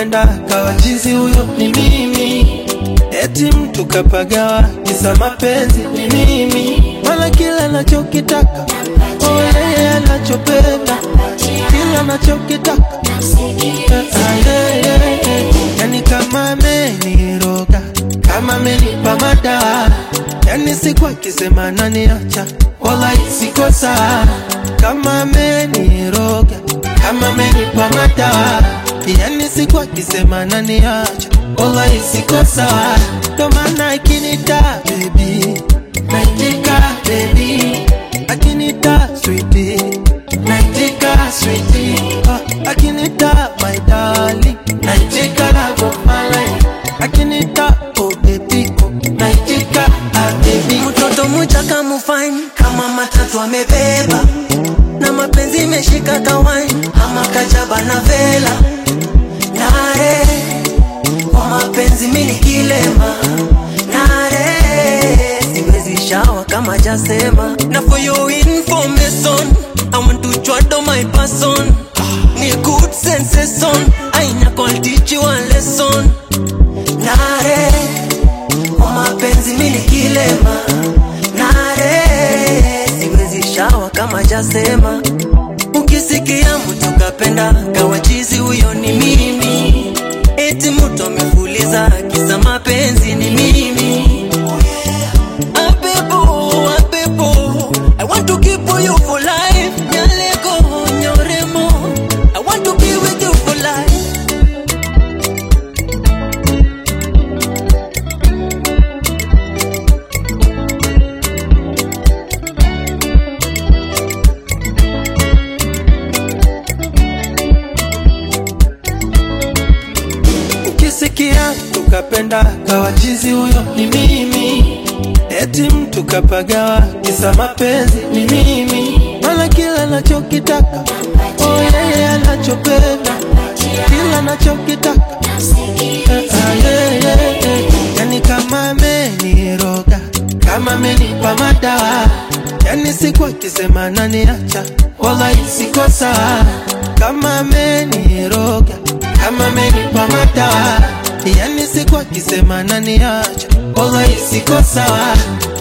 tukapenda kawa chizi huyo ni mimi eti mtu kapagawa kisa mapenzi ni mimi mala kila nachokitaka oh yeye anachopenda kila anachokitaka Ah, yeah, yeah, yeah. yani kama ameniroga kama amenipa madawa yani siku akisema naniacha wala siko sawa kama ameniroga kama amenipa madawa yani siku akisema naniacha wala siko sawa ndo maana akinita baby naitika baby akinita sweetie naitika sweetie oh, akinita my darling naitika love of my life akinita oh baby oh naitika ah baby mtoto mchaka mufine kama matatu amebeba na mapenzi imeshika kawaini ama kajaba na vela nare kwa mapenzi mini kilema nare siwezi shawa kama jasema na for your information I want to chwado my person ni good sensation aina call teach you a lesson nare kwa mapenzi mini kilema nare siwezi shawa kama jasema ukisikia mtu kapenda kawachizi huyo ni mimi eti mtu amefuliza kisa mapenzi ni mimi Abebo, abebo, I want to keep you for life. Nyaleko, nyoremo, I want to be with you for life. ukisikia tukapenda kawachizi huyo ni mimi eti mtu kapagawa kisa mapenzi ni mimi mala kila nachokitaka oh yeye anachopenda kila anachokitaka Ah, yeah, yeah, yeah. yani kama ameniroga kama amenipa madawa yani siku akisema naniacha wala siko sawa kama ameniroga kama amenipa madawa yani siku akisema naniacha wala siko sawa